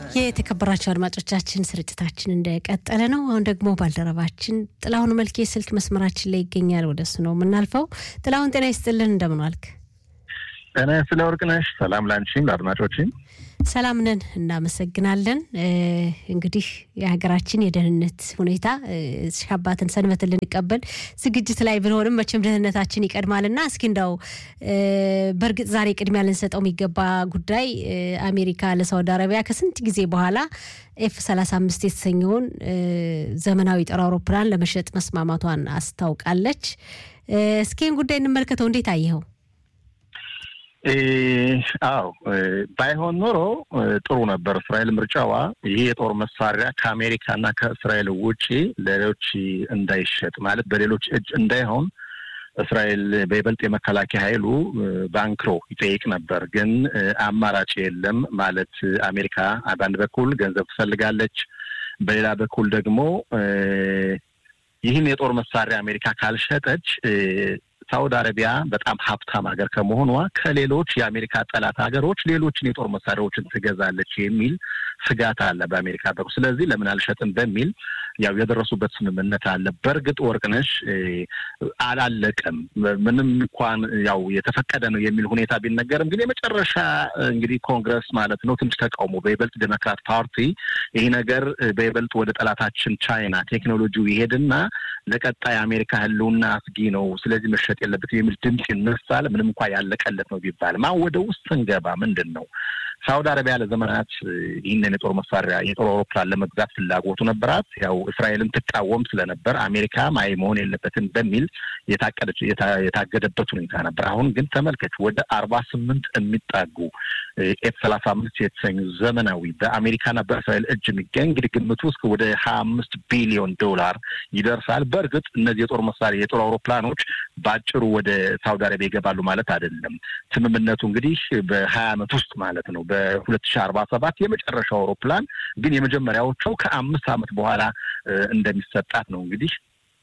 የተከበራቸው አድማጮቻችን ስርጭታችን እንደቀጠለ ነው። አሁን ደግሞ ባልደረባችን ጥላሁን መልኬ ስልክ መስመራችን ላይ ይገኛል። ወደሱ ነው የምናልፈው። ጥላሁን ጤና ይስጥልን፣ እንደምን ዋልክ? ጤና ስለ ወርቅነሽ ሰላም ላንቺም ለአድማጮችም ሰላም ነን፣ እናመሰግናለን። እንግዲህ የሀገራችን የደህንነት ሁኔታ ሻባትን ሰንበትን ልንቀበል ዝግጅት ላይ ብንሆንም መቼም ደህንነታችን ይቀድማልና እስኪ እንዳው በእርግጥ ዛሬ ቅድሚያ ልንሰጠው የሚገባ ጉዳይ አሜሪካ ለሳውዲ አረቢያ ከስንት ጊዜ በኋላ ኤፍ 35 የተሰኘውን ዘመናዊ ጦር አውሮፕላን ለመሸጥ መስማማቷን አስታውቃለች። እስኪን ጉዳይ እንመልከተው። እንዴት አየኸው? አዎ ባይሆን ኖሮ ጥሩ ነበር። እስራኤል ምርጫዋ ይህ የጦር መሳሪያ ከአሜሪካና ከእስራኤል ውጪ ለሌሎች እንዳይሸጥ ማለት በሌሎች እጅ እንዳይሆን እስራኤል በይበልጥ የመከላከያ ኃይሉ ባንክሮ ይጠይቅ ነበር። ግን አማራጭ የለም ማለት አሜሪካ በአንድ በኩል ገንዘብ ትፈልጋለች፣ በሌላ በኩል ደግሞ ይህን የጦር መሳሪያ አሜሪካ ካልሸጠች ሳውዲ አረቢያ በጣም ሀብታም ሀገር ከመሆኗ ከሌሎች የአሜሪካ ጠላት ሀገሮች ሌሎችን የጦር መሳሪያዎችን ትገዛለች የሚል ስጋት አለ በአሜሪካ በኩል። ስለዚህ ለምን አልሸጥም በሚል ያው የደረሱበት ስምምነት አለ። በእርግጥ ወርቅነሽ አላለቀም። ምንም እንኳን ያው የተፈቀደ ነው የሚል ሁኔታ ቢነገርም ግን የመጨረሻ እንግዲህ ኮንግረስ ማለት ነው ትንሽ ተቃውሞ በይበልጥ ዴሞክራት ፓርቲ ይህ ነገር በይበልጥ ወደ ጠላታችን ቻይና ቴክኖሎጂው ይሄድና ለቀጣይ አሜሪካ ህልውና አስጊ ነው፣ ስለዚህ መሸጥ የለበትም የሚል ድምፅ ይነሳል። ምንም እንኳ ያለቀለት ነው ቢባልም አሁን ወደ ውስጥ ስንገባ ምንድን ነው ሳውዲ አረቢያ ለዘመናት ይህንን የጦር መሳሪያ የጦር አውሮፕላን ለመግዛት ፍላጎቱ ነበራት። ያው እስራኤልን ትቃወም ስለነበር አሜሪካ ማይ መሆን የለበትም በሚል የታቀደች የታገደበት ሁኔታ ነበር። አሁን ግን ተመልከች ወደ አርባ ስምንት የሚጣጉ ኤፍ ሰላሳ አምስት የተሰኙ ዘመናዊ በአሜሪካና በእስራኤል እጅ የሚገኝ እንግዲህ ግምቱ እስከ ወደ ሀያ አምስት ቢሊዮን ዶላር ይደርሳል። በእርግጥ እነዚህ የጦር መሳሪያ የጦር አውሮፕላኖች በአጭሩ ወደ ሳውዲ አረቢያ ይገባሉ ማለት አይደለም። ስምምነቱ እንግዲህ በሀያ ዓመት ውስጥ ማለት ነው በሁለት ሺህ አርባ ሰባት የመጨረሻው አውሮፕላን ግን የመጀመሪያዎቹ ከአምስት ዓመት በኋላ እንደሚሰጣት ነው እንግዲህ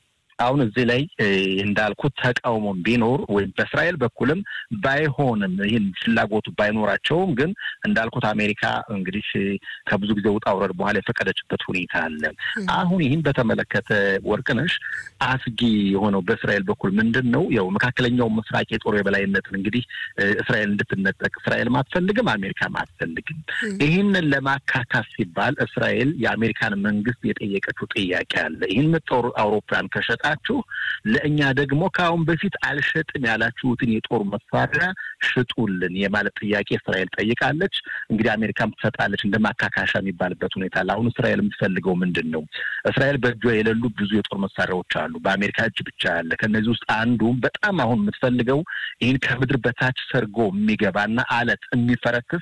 አሁን እዚህ ላይ እንዳልኩት ተቃውሞም ቢኖር ወይም በእስራኤል በኩልም ባይሆንም ይህን ፍላጎቱ ባይኖራቸውም ግን እንዳልኩት አሜሪካ እንግዲህ ከብዙ ጊዜ ውጣ ውረድ በኋላ የፈቀደችበት ሁኔታ አለ። አሁን ይህን በተመለከተ ወርቅነሽ አስጊ የሆነው በእስራኤል በኩል ምንድን ነው? ያው መካከለኛው ምስራቅ የጦር የበላይነትን እንግዲህ እስራኤል እንድትነጠቅ እስራኤልም አትፈልግም፣ አሜሪካም አትፈልግም። ይህንን ለማካካስ ሲባል እስራኤል የአሜሪካን መንግስት የጠየቀችው ጥያቄ አለ። ይህን ጦር አውሮፕላን ከሸጠ ችሁ ለእኛ ደግሞ ከአሁን በፊት አልሸጥም ያላችሁትን የጦር መሳሪያ ሽጡልን የማለት ጥያቄ እስራኤል ጠይቃለች። እንግዲህ አሜሪካም ትሰጣለች እንደ ማካካሻ የሚባልበት ሁኔታ አለ። አሁን እስራኤል የምትፈልገው ምንድን ነው? እስራኤል በእጇ የሌሉ ብዙ የጦር መሳሪያዎች አሉ፣ በአሜሪካ እጅ ብቻ ያለ። ከእነዚህ ውስጥ አንዱ በጣም አሁን የምትፈልገው ይህን ከምድር በታች ሰርጎ የሚገባና አለት የሚፈረክስ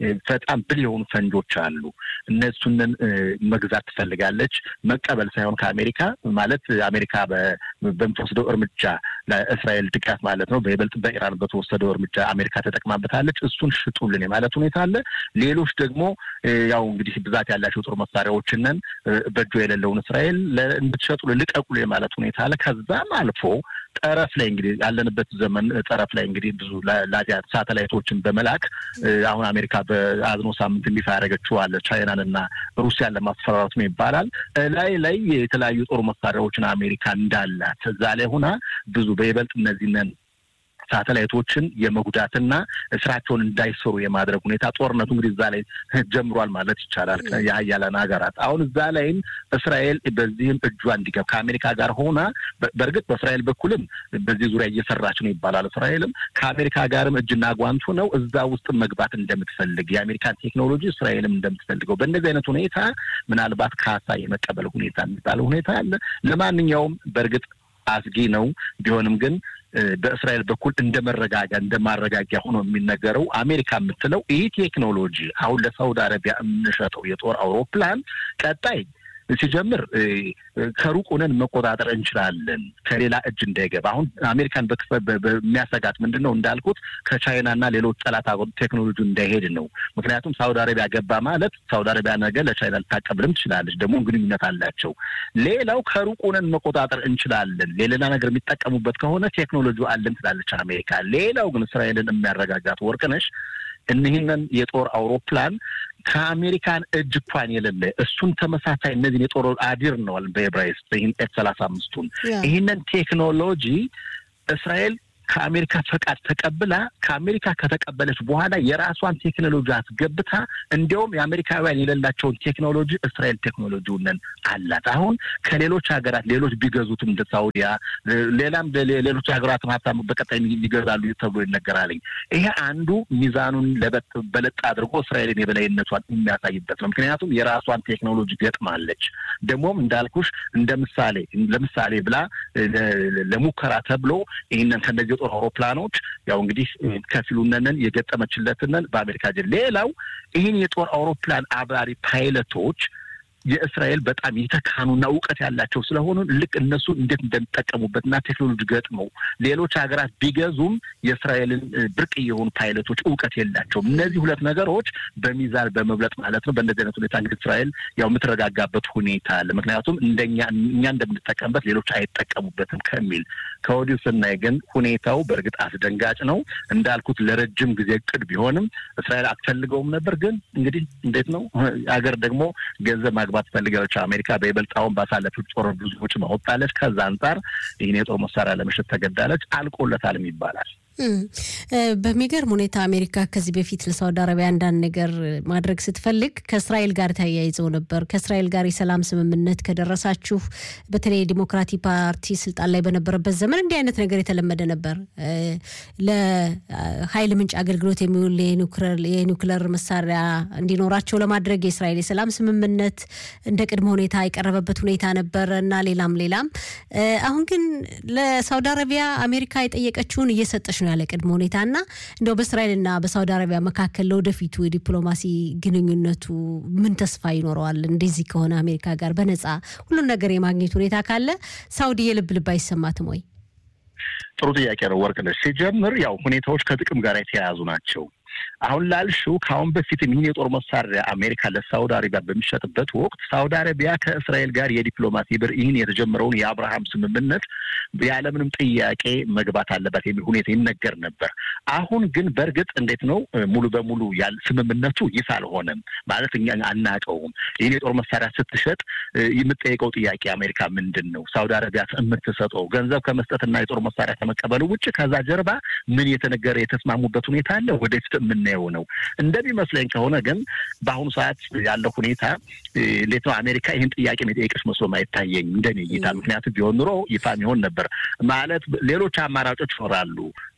በጣም ብል የሆኑ ፈንጆች አሉ። እነሱንን መግዛት ትፈልጋለች። መቀበል ሳይሆን ከአሜሪካ ማለት አሜሪካ በምትወስደው እርምጃ ለእስራኤል ድጋፍ ማለት ነው። በይበልጥ በኢራን በተወሰደው እርምጃ አሜሪካ ተጠቅማበታለች። እሱን ሽጡልን የማለት ሁኔታ አለ። ሌሎች ደግሞ ያው እንግዲህ ብዛት ያላቸው ጦር መሳሪያዎችንን በእጇ የሌለውን እስራኤል እንድትሸጡ ልቀቁሉ የማለት ሁኔታ አለ። ከዛም አልፎ ጠረፍ ላይ እንግዲህ ያለንበት ዘመን ጠረፍ ላይ እንግዲህ ብዙ ላዚያ ሳተላይቶችን በመላክ አሁን አሜሪካ በአዝኖ ሳምንት እንዲፋ ያደረገችው አለ ቻይናን እና ሩሲያን ለማስፈራራት ነው ይባላል። ላይ ላይ የተለያዩ ጦር መሳሪያዎችን አሜሪካ እንዳላት እዛ ላይ ሆና ብዙ በይበልጥ እነዚህን ሳተላይቶችን የመጉዳትና ስራቸውን እንዳይሰሩ የማድረግ ሁኔታ ጦርነቱ እንግዲህ እዛ ላይ ጀምሯል ማለት ይቻላል። የሀያላን ሀገራት አሁን እዛ ላይም እስራኤል በዚህም እጇ እንዲገብ ከአሜሪካ ጋር ሆና በእርግጥ በእስራኤል በኩልም በዚህ ዙሪያ እየሰራች ነው ይባላል። እስራኤልም ከአሜሪካ ጋርም እጅና ጓንቱ ነው እዛ ውስጥ መግባት እንደምትፈልግ የአሜሪካን ቴክኖሎጂ እስራኤልም እንደምትፈልገው በእነዚህ አይነት ሁኔታ ምናልባት ካሳ የመቀበል ሁኔታ የሚባለው ሁኔታ አለ። ለማንኛውም በእርግጥ አስጊ ነው ቢሆንም ግን በእስራኤል በኩል እንደ መረጋጊያ እንደ ማረጋጊያ ሆኖ የሚነገረው አሜሪካ የምትለው ይህ ቴክኖሎጂ አሁን ለሳውዲ አረቢያ የምንሸጠው የጦር አውሮፕላን ቀጣይ ሲጀምር ከሩቅ ሆነን መቆጣጠር እንችላለን፣ ከሌላ እጅ እንዳይገባ። አሁን አሜሪካን በሚያሰጋት ምንድን ነው እንዳልኩት ከቻይናና ሌሎች ጠላት ቴክኖሎጂ እንዳይሄድ ነው። ምክንያቱም ሳውዲ አረቢያ ገባ ማለት ሳውዲ አረቢያ ነገ ለቻይና ልታቀብልም ትችላለች፣ ደግሞ ግንኙነት አላቸው። ሌላው ከሩቅ ሆነን መቆጣጠር እንችላለን፣ ሌላ ነገር የሚጠቀሙበት ከሆነ ቴክኖሎጂ አለን ትላለች አሜሪካ። ሌላው ግን እስራኤልን የሚያረጋጋት ወርቅነሽ እኒህንን የጦር አውሮፕላን ከአሜሪካን እጅ እንኳን የሌለ እሱን ተመሳሳይ እነዚህን የጦር አዲር ነዋል በኤብራይስጥ ይህን ኤፍ ሰላሳ አምስቱን ይህንን ቴክኖሎጂ እስራኤል ከአሜሪካ ፈቃድ ተቀብላ ከአሜሪካ ከተቀበለች በኋላ የራሷን ቴክኖሎጂ አስገብታ እንዲያውም የአሜሪካውያን የሌላቸውን ቴክኖሎጂ እስራኤል ቴክኖሎጂውንን አላት። አሁን ከሌሎች ሀገራት ሌሎች ቢገዙትም እንደ ሳውዲያ፣ ሌላም ሌሎች ሀገራትም ሀብታም በቀጣይ ይገዛሉ ተብሎ ይነገራልኝ። ይሄ አንዱ ሚዛኑን በለጥ አድርጎ እስራኤልን የበላይነቷን የሚያሳይበት ነው። ምክንያቱም የራሷን ቴክኖሎጂ ገጥማለች። ደግሞም እንዳልኩሽ እንደ ምሳሌ ለምሳሌ ብላ ለሙከራ ተብሎ ይህንን ከነዚህ የጦር አውሮፕላኖች ያው እንግዲህ ከፊሉነንን የገጠመችለትንን በአሜሪካ ጀ ሌላው ይህን የጦር አውሮፕላን አብራሪ ፓይለቶች የእስራኤል በጣም የተካኑና እውቀት ያላቸው ስለሆኑ ልክ እነሱ እንዴት እንደሚጠቀሙበትና ቴክኖሎጂ ገጥመው ሌሎች ሀገራት ቢገዙም የእስራኤልን ብርቅ የሆኑ ፓይለቶች እውቀት የላቸውም። እነዚህ ሁለት ነገሮች በሚዛን በመብለጥ ማለት ነው። በእንደዚህ አይነት ሁኔታ እንግዲህ እስራኤል ያው የምትረጋጋበት ሁኔታ አለ። ምክንያቱም እንደኛ እኛ እንደምንጠቀምበት ሌሎች አይጠቀሙበትም ከሚል ከወዲሁ ስናይ ግን ሁኔታው በእርግጥ አስደንጋጭ ነው። እንዳልኩት ለረጅም ጊዜ እቅድ ቢሆንም እስራኤል አትፈልገውም ነበር። ግን እንግዲህ እንዴት ነው ሀገር ደግሞ ገንዘብ ማግባት ትፈልጋለች። አሜሪካ በይበልጥ አሁን ባሳለፈው ጦር ብዙ ወጪ ማወጣለች። ከዛ አንጻር ይህን የጦር መሳሪያ ለመሸጥ ተገዳለች። አልቆለታልም ይባላል። በሚገርም ሁኔታ አሜሪካ ከዚህ በፊት ለሳውዲ አረቢያ አንዳንድ ነገር ማድረግ ስትፈልግ ከእስራኤል ጋር ተያይዘው ነበር። ከእስራኤል ጋር የሰላም ስምምነት ከደረሳችሁ፣ በተለይ ዲሞክራቲክ ፓርቲ ስልጣን ላይ በነበረበት ዘመን እንዲህ አይነት ነገር የተለመደ ነበር። ለኃይል ምንጭ አገልግሎት የሚውል የኒውክለር መሳሪያ እንዲኖራቸው ለማድረግ የእስራኤል የሰላም ስምምነት እንደ ቅድመ ሁኔታ የቀረበበት ሁኔታ ነበረ እና ሌላም ሌላም። አሁን ግን ለሳውዲ አረቢያ አሜሪካ የጠየቀችውን እየሰጠች ነው ያለ ቅድመ ሁኔታ እና እንደው በእስራኤልና በሳውዲ አረቢያ መካከል ለወደፊቱ የዲፕሎማሲ ግንኙነቱ ምን ተስፋ ይኖረዋል? እንደዚህ ከሆነ አሜሪካ ጋር በነጻ ሁሉን ነገር የማግኘት ሁኔታ ካለ ሳውዲ የልብ ልብ አይሰማትም ወይ? ጥሩ ጥያቄ ነው ወርቅነሽ። ሲጀምር ያው ሁኔታዎች ከጥቅም ጋር የተያያዙ ናቸው። አሁን ላልሽው ከአሁን በፊትም ይህን የጦር መሳሪያ አሜሪካ ለሳውዲ አረቢያ በሚሸጥበት ወቅት ሳውዲ አረቢያ ከእስራኤል ጋር የዲፕሎማሲ ብር ይህን የተጀመረውን የአብርሃም ስምምነት ያለምንም ጥያቄ መግባት አለባት የሚል ሁኔታ ይነገር ነበር። አሁን ግን በእርግጥ እንዴት ነው ሙሉ በሙሉ ያል ስምምነቱ ይፋ አልሆነም ማለት እኛ አናውቀውም። ይህን የጦር መሳሪያ ስትሸጥ የምጠይቀው ጥያቄ አሜሪካ ምንድን ነው ሳውዲ አረቢያ የምትሰጠው ገንዘብ ከመስጠትና የጦር መሳሪያ ከመቀበሉ ውጭ ከዛ ጀርባ ምን የተነገረ የተስማሙበት ሁኔታ አለ ወደፊት የምናየው ነው። እንደሚመስለኝ ከሆነ ግን በአሁኑ ሰዓት ያለው ሁኔታ እንዴት ነው አሜሪካ ይህን ጥያቄ የጠየቀች መስሎም አይታየኝ እንደኔ እይታ። ምክንያቱም ቢሆን ኑሮ ይፋ የሚሆን ነበር ማለት ሌሎች አማራጮች ይኖራሉ።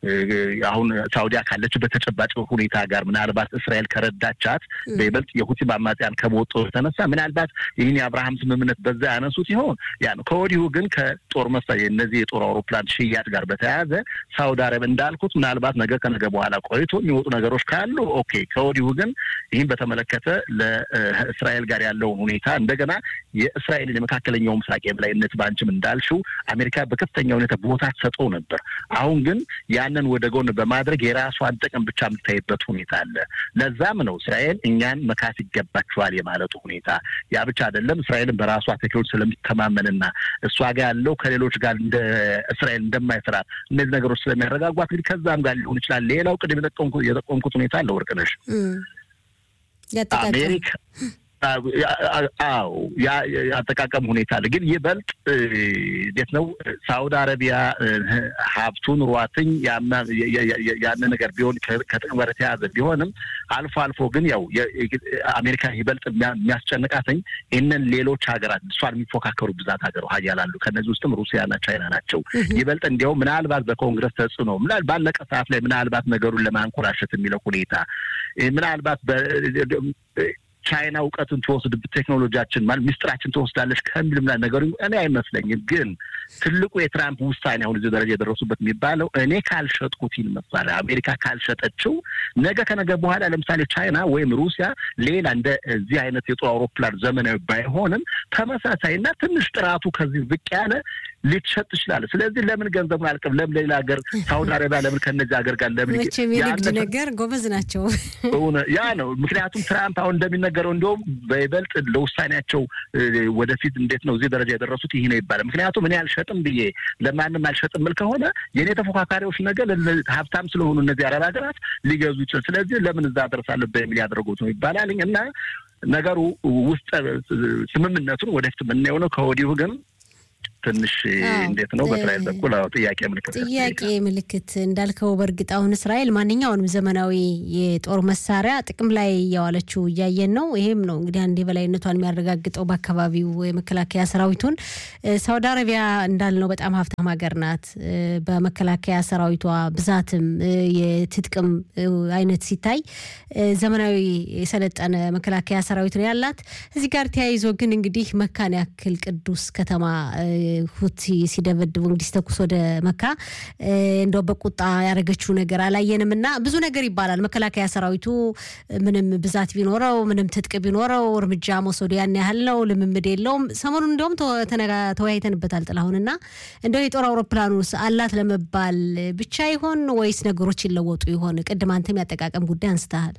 አሁን ሳውዲያ ካለችበት ተጨባጭ ሁኔታ ጋር ምናልባት እስራኤል ከረዳቻት በይበልጥ የሁቲ አማጽያን ከመወጡ የተነሳ ምናልባት ይህን የአብርሃም ስምምነት በዛ ያነሱ ሲሆን ያ ነው። ከወዲሁ ግን ከጦር መሳሪያ እነዚህ የጦር አውሮፕላን ሽያጭ ጋር በተያያዘ ሳውዲ አረቢያ እንዳልኩት ምናልባት ነገ ከነገ በኋላ ቆይቶ የሚወጡ ነገሮች ካሉ ኦኬ። ከወዲሁ ግን ይህን በተመለከተ ለእስራኤል ጋር ያለውን ሁኔታ እንደገና የእስራኤልን የመካከለኛው ምስራቅ የበላይነት በአንቺም እንዳልሽው አሜሪካ በከፍተኛ ሁኔታ ቦታ ትሰጠው ነበር። አሁን ግን ያንን ወደ ጎን በማድረግ የራሷን ጥቅም ብቻ የምታይበት ሁኔታ አለ። ለዛም ነው እስራኤል እኛን መካት ይገባችኋል የማለቱ ሁኔታ። ያ ብቻ አይደለም። እስራኤልን በራሷ ቴክኖሎጂ ስለሚተማመንና እሷ ጋር ያለው ከሌሎች ጋር እንደ እስራኤል እንደማይሰራ እነዚህ ነገሮች ስለሚያረጋጓት እንግዲህ ከዛም ጋር ሊሆን ይችላል። ሌላው ቅድም የጠቆምኩት ሁኔታ አለ ወርቅነሽ አሜሪካ አዎ የአጠቃቀም ሁኔታ አለ። ግን ይበልጥ እንዴት ነው ሳውዲ አረቢያ ሀብቱ ኑሯትኝ ያን ነገር ቢሆን ከጥቅም ጋር የተያዘ ቢሆንም አልፎ አልፎ ግን ያው አሜሪካ ይበልጥ የሚያስጨንቃትኝ ይህንን ሌሎች ሀገራት እሷን የሚፎካከሩ ብዛት ሀገር ሀያላሉ ከእነዚህ ውስጥም ሩሲያና ቻይና ናቸው። ይበልጥ እንዲያው ምናልባት በኮንግረስ ተጽዕኖ ባለቀ ሰዓት ላይ ምናልባት ነገሩን ለማንኮራሸት የሚለው ሁኔታ ምናልባት ቻይና እውቀትን ትወስድ ቴክኖሎጂያችን ማለት ሚስጥራችን ትወስዳለች ከሚል ምና ነገሩ እኔ አይመስለኝም። ግን ትልቁ የትራምፕ ውሳኔ አሁን እዚህ ደረጃ የደረሱበት የሚባለው እኔ ካልሸጥኩት ይህን መሳሪያ አሜሪካ ካልሸጠችው ነገ ከነገ በኋላ ለምሳሌ ቻይና ወይም ሩሲያ ሌላ እንደ እዚህ አይነት የጦር አውሮፕላን ዘመናዊ ባይሆንም ተመሳሳይና ትንሽ ጥራቱ ከዚህ ዝቅ ያለ ሊትሸጥ ትችላለህ። ስለዚህ ለምን ገንዘቡን አልቅም? ለምን ሌላ ሀገር ሳውዲ አረቢያ ለምን ከነዚህ ሀገር ጋር ለምን መቼም የንግድ ነገር ጎበዝ ናቸው። ያ ነው ምክንያቱም ትራምፕ አሁን እንደሚነገረው እንዲሁም በይበልጥ ለውሳኔያቸው ወደፊት እንዴት ነው እዚህ ደረጃ የደረሱት ይህ ነው ይባላል። ምክንያቱም እኔ አልሸጥም ብዬ ለማንም አልሸጥም ምል ከሆነ የእኔ ተፎካካሪዎች ነገር ሀብታም ስለሆኑ እነዚህ አረብ ሀገራት ሊገዙ ይችላል። ስለዚህ ለምን እዛ ደርሳለሁ በሚል ያደረጉት ነው ይባላል እና ነገሩ ውስጥ ስምምነቱን ወደፊት የምናየው ነው። ከወዲሁ ግን ትንሽ እንዴት ነው በእስራኤል በኩል ጥያቄ ምልክት ጥያቄ ምልክት እንዳልከው፣ በእርግጥ አሁን እስራኤል ማንኛውንም ዘመናዊ የጦር መሳሪያ ጥቅም ላይ እያዋለችው እያየን ነው። ይሄም ነው እንግዲህ አንድ የበላይነቷን የሚያረጋግጠው በአካባቢው የመከላከያ ሰራዊቱን። ሳውዲ አረቢያ እንዳልነው በጣም ሀብታም ሀገር ናት። በመከላከያ ሰራዊቷ ብዛትም የትጥቅም አይነት ሲታይ ዘመናዊ የሰለጠነ መከላከያ ሰራዊት ነው ያላት። እዚህ ጋር ተያይዞ ግን እንግዲህ መካን ያክል ቅዱስ ከተማ ሁቲ ሲደበድቡ እንግዲህ ሲተኩስ ወደ መካ እንደው በቁጣ ያደረገችው ነገር አላየንም እና ብዙ ነገር ይባላል። መከላከያ ሰራዊቱ ምንም ብዛት ቢኖረው ምንም ትጥቅ ቢኖረው እርምጃ መውሰዱ ያን ያህል ነው፣ ልምምድ የለውም። ሰሞኑን እንዲሁም ተወያይተንበታል ጥላሁን እና እንደው የጦር አውሮፕላኑ አላት ለመባል ብቻ ይሆን ወይስ ነገሮች ይለወጡ ይሆን? ቅድም አንተም ያጠቃቀም ጉዳይ አንስተሃል።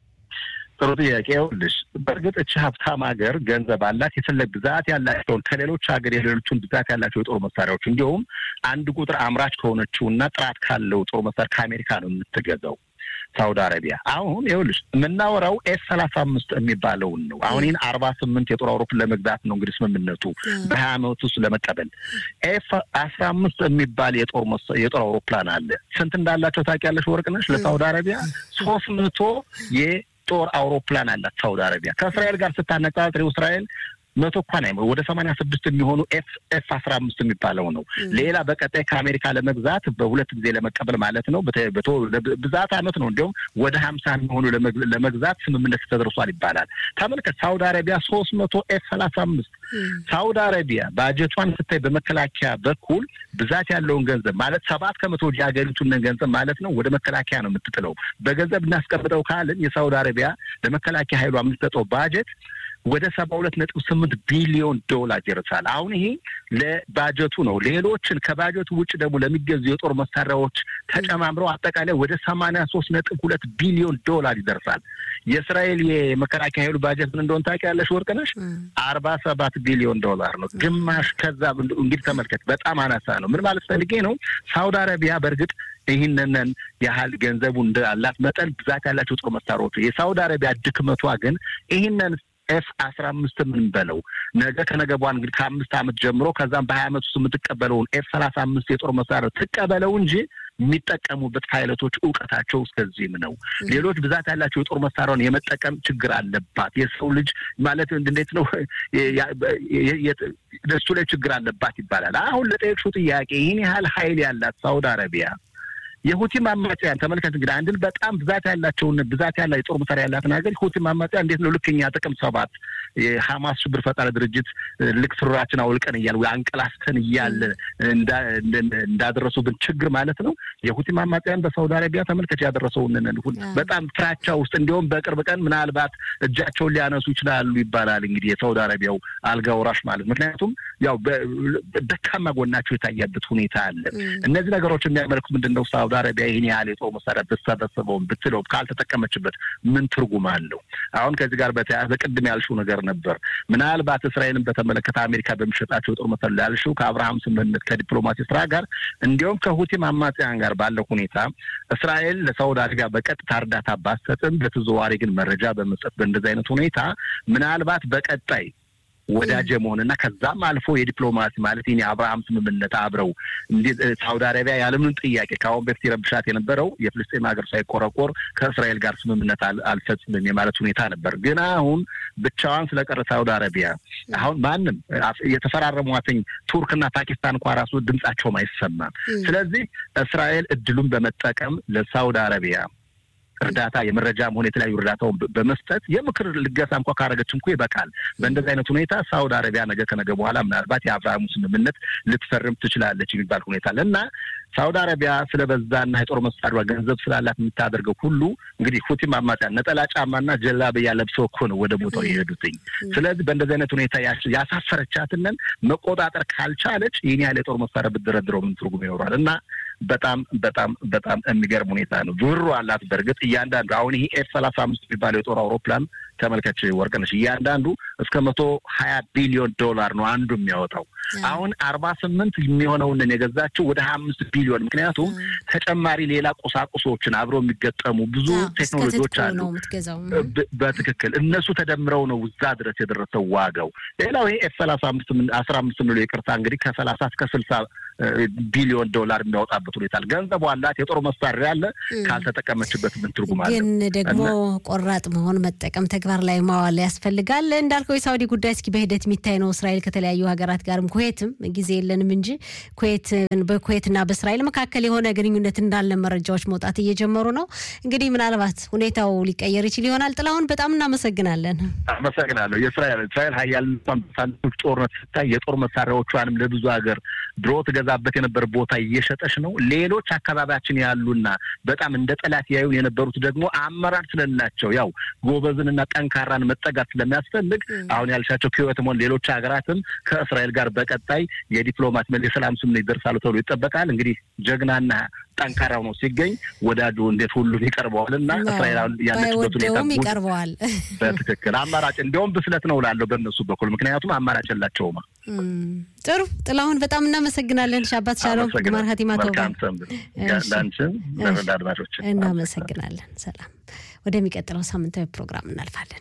ጥሩ ጥያቄ። ይኸውልሽ በእርግጥ እቺ ሀብታም ሀገር ገንዘብ አላት። የፈለግ ብዛት ያላቸውን ከሌሎች ሀገር የሌሎቹን ብዛት ያላቸው የጦር መሳሪያዎች እንዲሁም አንድ ቁጥር አምራች ከሆነችው እና ጥራት ካለው ጦር መሳሪያ ከአሜሪካ ነው የምትገዛው ሳውዲ አረቢያ። አሁን ይኸውልሽ የምናወራው ኤስ ሰላሳ አምስት የሚባለውን ነው። አሁን ይህን አርባ ስምንት የጦር አውሮፕላን ለመግዛት ነው እንግዲህ ስምምነቱ በሀያ ዓመት ውስጥ ለመቀበል። ኤፍ አስራ አምስት የሚባል የጦር የጦር አውሮፕላን አለ። ስንት እንዳላቸው ታውቂያለሽ ወርቅነሽ? ለሳውዲ አረቢያ ሶስት መቶ ጦር አውሮፕላን አላት ሳውዲ አረቢያ። ከእስራኤል ጋር ስታነጻጽሪው እስራኤል መቶ እንኳን አይሞ ወደ ሰማንያ ስድስት የሚሆኑ ኤፍ ኤፍ አስራ አምስት የሚባለው ነው። ሌላ በቀጣይ ከአሜሪካ ለመግዛት በሁለት ጊዜ ለመቀበል ማለት ነው። ብዛት አመት ነው። እንዲሁም ወደ ሀምሳ የሚሆኑ ለመግዛት ስምምነት ተደርሷል ይባላል። ተመልከት፣ ሳውዲ አረቢያ ሶስት መቶ ኤፍ ሰላሳ አምስት ሳውዲ አረቢያ ባጀቷን ስታይ በመከላከያ በኩል ብዛት ያለውን ገንዘብ ማለት ሰባት ከመቶ የሀገሪቱን ገንዘብ ማለት ነው ወደ መከላከያ ነው የምትጥለው። በገንዘብ እናስቀምጠው ካልን የሳውዲ አረቢያ ለመከላከያ ኃይሏ የምትሰጠው ባጀት ወደ ሰባ ሁለት ነጥብ ስምንት ቢሊዮን ዶላር ይደርሳል። አሁን ይሄ ለባጀቱ ነው። ሌሎችን ከባጀቱ ውጭ ደግሞ ለሚገዙ የጦር መሳሪያዎች ተጨማምረው አጠቃላይ ወደ ሰማንያ ሶስት ነጥብ ሁለት ቢሊዮን ዶላር ይደርሳል። የእስራኤል የመከላከያ ኃይሉ ባጀት ምን እንደሆነ ታውቂያለሽ ወርቅነሽ? አርባ ሰባት ቢሊዮን ዶላር ነው። ግማሽ ከዛ እንግዲህ ተመልከት፣ በጣም አናሳ ነው። ምን ማለት ፈልጌ ነው? ሳውዲ አረቢያ በእርግጥ ይህንንን ያህል ገንዘቡ እንዳላት መጠን ብዛት ያላቸው ጦር መሳሪያዎቹ የሳውዲ አረቢያ ድክመቷ ግን ይህንን ኤፍ አስራ አምስት ምን በለው ነገ ከነገ በኋላ እንግዲህ ከአምስት ዓመት ጀምሮ ከዛም በሀያ ዓመት ውስጥ የምትቀበለውን ኤፍ ሰላሳ አምስት የጦር መሳሪያ ትቀበለው እንጂ የሚጠቀሙበት ፓይለቶች እውቀታቸው እስከዚህም ነው። ሌሎች ብዛት ያላቸው የጦር መሳሪያውን የመጠቀም ችግር አለባት። የሰው ልጅ ማለት እንዴት ነው እሱ ላይ ችግር አለባት ይባላል። አሁን ለጠየቅሽው ጥያቄ ይህን ያህል ሀይል ያላት ሳውዲ አረቢያ የሁቲም አማጽያን ተመልከት እንግዲህ አንድን በጣም ብዛት ያላቸውን ብዛት ያላ የጦር መሳሪያ ያላትን ሀገር ሁቲም አማጽያን እንዴት ነው ልክኛ ጥቅም ሰባት የሀማስ ሽብር ፈጣሪ ድርጅት ልክ ስራችን አውልቀን እያለ አንቀላስተን እያለ እንዳደረሱብን ችግር ማለት ነው። የሁቲም አማጽያን በሳውዲ አረቢያ ተመልከት ያደረሰውን በጣም ፍራቻ ውስጥ እንዲሁም በቅርብ ቀን ምናልባት እጃቸውን ሊያነሱ ይችላሉ ይባላል። እንግዲህ የሳውዲ አረቢያው አልጋ ወራሽ ማለት ምክንያቱም ያው ደካማ ጎናቸው የታያበት ሁኔታ አለ። እነዚህ ነገሮች የሚያመለክቱ ምንድን ነው? ሳውዲ አረቢያ ይህን ያህል የጦር መሳሪያ ብትሰበስበውም ብትለው ካልተጠቀመችበት ምን ትርጉም አለው? አሁን ከዚህ ጋር በተያያዘ ቅድም ያልሽው ነገር ነበር። ምናልባት እስራኤልን በተመለከተ አሜሪካ በሚሸጣቸው የጦር መሳሪያ ያልሽው ከአብርሃም ስምምነት ከዲፕሎማሲ ስራ ጋር እንዲሁም ከሁቲም አማጽያን ጋር ባለው ሁኔታ እስራኤል ለሳውዲ አረቢያ በቀጥታ እርዳታ ባትሰጥም በተዘዋዋሪ ግን መረጃ በመስጠት በእንደዚህ አይነት ሁኔታ ምናልባት በቀጣይ ወዳጅ መሆንና ከዛም አልፎ የዲፕሎማሲ ማለት ይህ የአብርሃም ስምምነት አብረው ሳውዲ አረቢያ ያለምንም ጥያቄ ከአሁን በፊት የረብሻት የነበረው የፍልስጤም ሀገር ሳይቆረቆር ከእስራኤል ጋር ስምምነት አልፈጽምም የማለት ሁኔታ ነበር። ግን አሁን ብቻዋን ስለቀረ ሳውዲ አረቢያ አሁን ማንም የተፈራረሟትኝ ቱርክና ፓኪስታን እንኳ ራሱ ድምጻቸውም አይሰማም። ስለዚህ እስራኤል እድሉን በመጠቀም ለሳውዲ አረቢያ እርዳታ የመረጃም ሆነ የተለያዩ እርዳታውን በመስጠት የምክር ልገሳ እንኳ ካረገች እንኳ ይበቃል። በእንደዚህ አይነት ሁኔታ ሳውዲ አረቢያ ነገ ከነገ በኋላ ምናልባት የአብርሃሙ ስምምነት ልትፈርም ትችላለች የሚባል ሁኔታ አለ እና ሳውዲ አረቢያ ስለበዛና የጦር መሳሪያ ገንዘብ ስላላት የምታደርገው ሁሉ እንግዲህ ሁቲም አማጽያን ነጠላ ጫማና ጀላብያ ለብሰው እኮ ነው ወደ ቦታው የሄዱትኝ። ስለዚህ በእንደዚህ አይነት ሁኔታ ያሳፈረቻትንን መቆጣጠር ካልቻለች ይህን ያህል የጦር መሳሪያ ብትደረድረው ምን ትርጉም ይኖራል? እና በጣም በጣም በጣም የሚገርም ሁኔታ ነው። ብሩ አላት። በእርግጥ እያንዳንዱ አሁን ይሄ ኤፍ ሰላሳ አምስት የሚባለው የጦር አውሮፕላን ተመልከች ወርቅነሽ፣ እያንዳንዱ እስከ መቶ ሀያ ቢሊዮን ዶላር ነው አንዱ የሚያወጣው። አሁን አርባ ስምንት የሚሆነውን የገዛችው ወደ ሀያ አምስት ቢሊዮን ምክንያቱም ተጨማሪ ሌላ ቁሳቁሶችን አብረው የሚገጠሙ ብዙ ቴክኖሎጂዎች አሉ። በትክክል እነሱ ተደምረው ነው እዛ ድረስ የደረሰው ዋጋው። ሌላው ይሄ ኤፍ ሰላሳ አምስት አስራ አምስት ምንለው ይቅርታ እንግዲህ ከሰላሳ እስከ ስልሳ ቢሊዮን ዶላር የሚያወጣበት ሁኔታ አለ። ገንዘቡ አላት፣ የጦር መሳሪያ አለ። ካልተጠቀመችበት ምን ትርጉም አለ? ግን ደግሞ ቆራጥ መሆን መጠቀም፣ ተግባር ላይ ማዋል ያስፈልጋል። እንዳልከው የሳውዲ ጉዳይ እስኪ በሂደት የሚታይ ነው። እስራኤል ከተለያዩ ሀገራት ጋርም ኩዌትም ጊዜ የለንም እንጂ ኩዌት በኩዌትና በእስራኤል መካከል የሆነ ግንኙነት እንዳለ መረጃዎች መውጣት እየጀመሩ ነው። እንግዲህ ምናልባት ሁኔታው ሊቀየር ይችል ይሆናል። ጥላሁን በጣም እናመሰግናለን። አመሰግናለሁ። የእስራኤል እስራኤል ሀያል ጦርነት ስታይ የጦር መሳሪያዎቿንም ለብዙ ሀገር ድሮ ትገዛበት የነበረ ቦታ እየሸጠች ነው። ሌሎች አካባቢያችን ያሉና በጣም እንደ ጠላት ያዩን የነበሩት ደግሞ አመራር ስለሌላቸው ያው ጎበዝንና ጠንካራን መጠጋት ስለሚያስፈልግ አሁን ያልሻቸው ኩዌትም ሆነ ሌሎች ሀገራትም ከእስራኤል ጋር በቀጣይ የዲፕሎማት የሰላም ስምምነት ይደርሳሉ ተብሎ ይጠበቃል። እንግዲህ ጀግናና ጠንካራ ሆኖ ሲገኝ ወዳጁ እንዴት ሁሉም ይቀርበዋል እና እስራኤል ያለችበት ሁኔታ ይቀርበዋል። በትክክል አማራጭ እንዲያውም ብስለት ነው ላለው በእነሱ በኩል ምክንያቱም አማራጭ የላቸውማ። ጥሩ ጥላሁን በጣም እናመሰግናለን። ሻባት ሻሎም ግማር ሀቲማ ለአንቺም ለአድማጮች እናመሰግናለን። ሰላም። ወደሚቀጥለው ሳምንታዊ ፕሮግራም እናልፋለን።